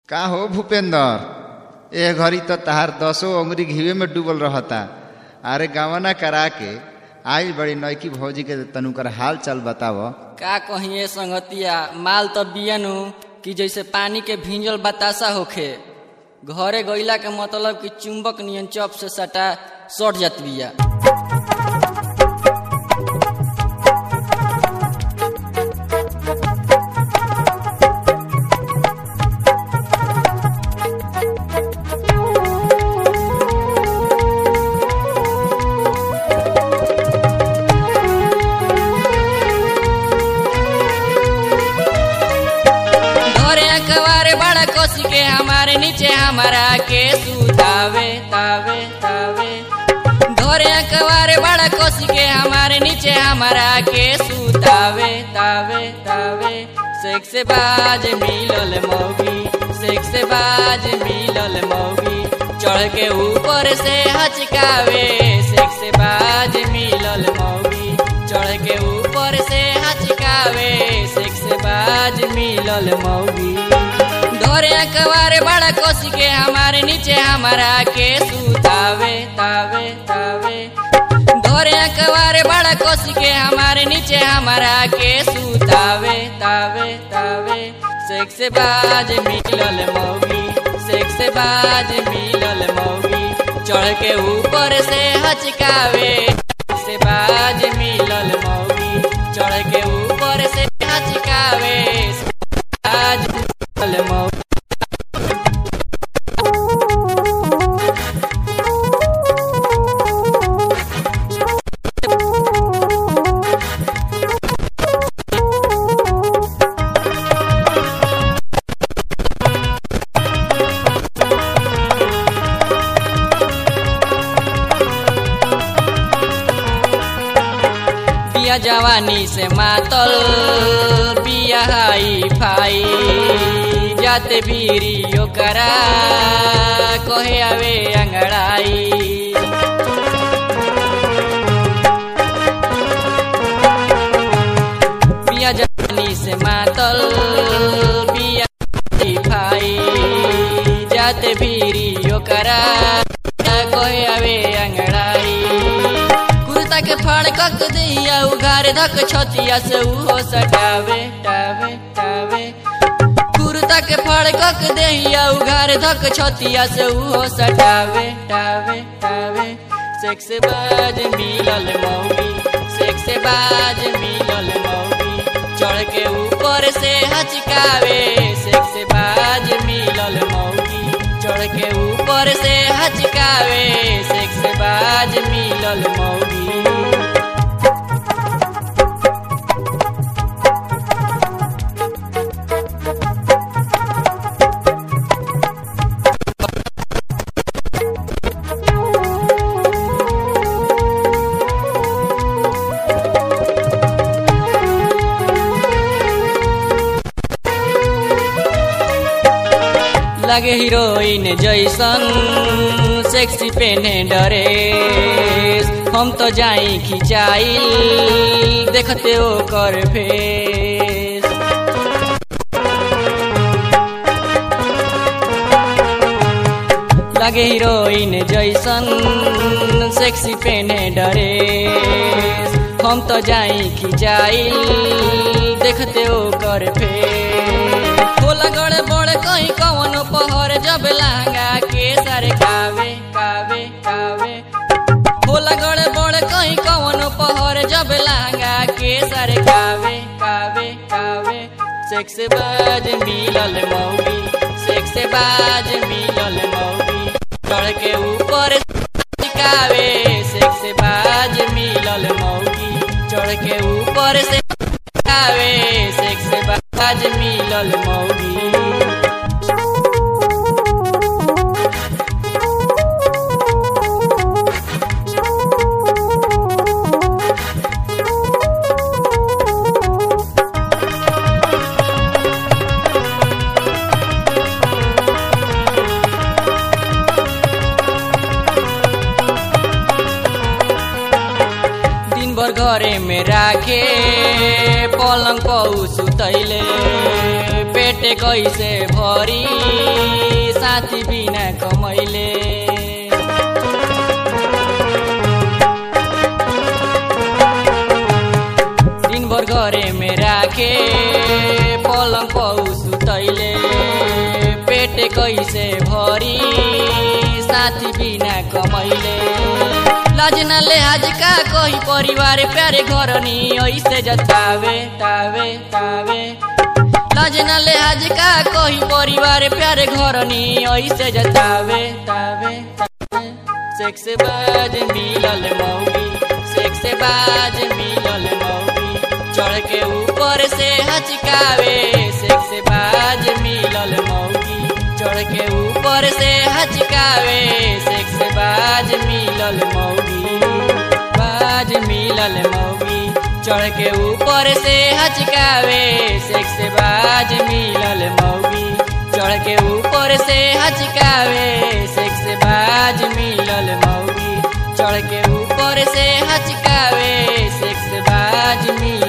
का हो भूपेंद्र ए घड़ी तो तहार दसो अंगुरी घीवे में डूबल रहता अरे गवना करा के आई बड़ी नौकी भौजी के तनु कर हाल चाल बताव का कहिए संगतिया माल तो बियनु कि जैसे पानी के भींजल बतासा होखे घरे गईला के मतलब कि चुंबक नियन चप से सटा सट जात बिया घरे अखबारे बड़ा कोसी के हमारे नीचे हमारा के सुतावे तावे तावे घरे अखबारे बड़ा कोसी के हमारे नीचे हमारा के सुतावे तावे तावे सेक से बाज मिलल मौगी सेक से बाज मिलल मौगी चढ़ के ऊपर से हचकावे सेक से बाज मिलल मौगी चढ़ के ऊपर से हचकावे सेक से बाज मिलल मौगी धोरे अखबारे बड़ा कोसी के हमारे नीचे हमारा के सुतावे तावे तावे धोरे अखबारे बड़ा कोसी के हमारे नीचे हमारा के सुतावे तावे तावे सेक से बाज मिलल मौगी सेक से बाज मिलल मौगी चढ़ के ऊपर से हचकावे से बाज मिलल मौगी चढ़ के ऊपर से हचकावे बाज मिलल मौगी बिया जवानी से मातल बिया हाई फाई जाते बीरी ओकरा कहे आवे अंगड़ाई बिया जवानी से मातल बिया हाई फाई जाते बीरी ओकरा कहे आवे अंगड़ाई कुर्ता के फाड़ कक दिया उघार धक छतिया से उहो सटावे टावे टावे कुर्ता के फाड़ कक दिया उघार धक छतिया से उहो सटावे टावे टावे सेक से बाज मिलल मौगी सेक से बाज मिलल मौगी चढ़ के ऊपर से हचकावे सेक से बाज मिलल मौगी चढ़ के ऊपर से हचकावे सेक से बाज मिलल मौगी लगे हीरोइन जैसन सेक्सी पेने डरे हम तो जाई खिंचाइल देखते ओ कर फेस लगे हीरोइन जैसन सेक्सी पेने डरे हम तो जाई खिंचाइल देखते ओ कर फेस होला गड़े बड़े कहीं कवन पहर जब लहंगा के सर कावे कावे कावे होला गड़े बड़े कहीं कवन पहर जब लहंगा के सर कावे कावे कावे सेक से बाज मिलल मौगी सेक से बाज मिलल मौगी चढ़ के ऊपर कावे सेक से बाज मिलल मौगी चढ़ के ऊपर से कावे सेक से बाज मिलल मौगी दिन भर घरे में राखे पलंग पौ सुतैले पेट कैसे भरी साथी बिना कमैले दिन भर घरे में राखे पलङ पौ सुतैले पेट कैसे भरी साथी बिना कमैले लजना लेहाज का कही परिवार प्यारे घर नी ऐसे जतावे तावे तावे लजना लेहाज का कही परिवार प्यारे घर नी ऐसे जतावे तावे तावे सेक्स बाज मिलल मौगी सेक्स बाज मिलल मौगी चढ़ के ऊपर से हचकावे सेक्स बाज मिलल मौगी चढ़ के ऊपर से हचकावे सेक्स बाज मिलल मौगी बाज मिलल मौगी चढ़ के ऊपर से हचकावे सेक्स बाज मिलल मौगी चढ़ के ऊपर से हचकावे सेक्स बाज मिलल मौगी चढ़ के ऊपर से हचकावे सेक्स बाज मिलल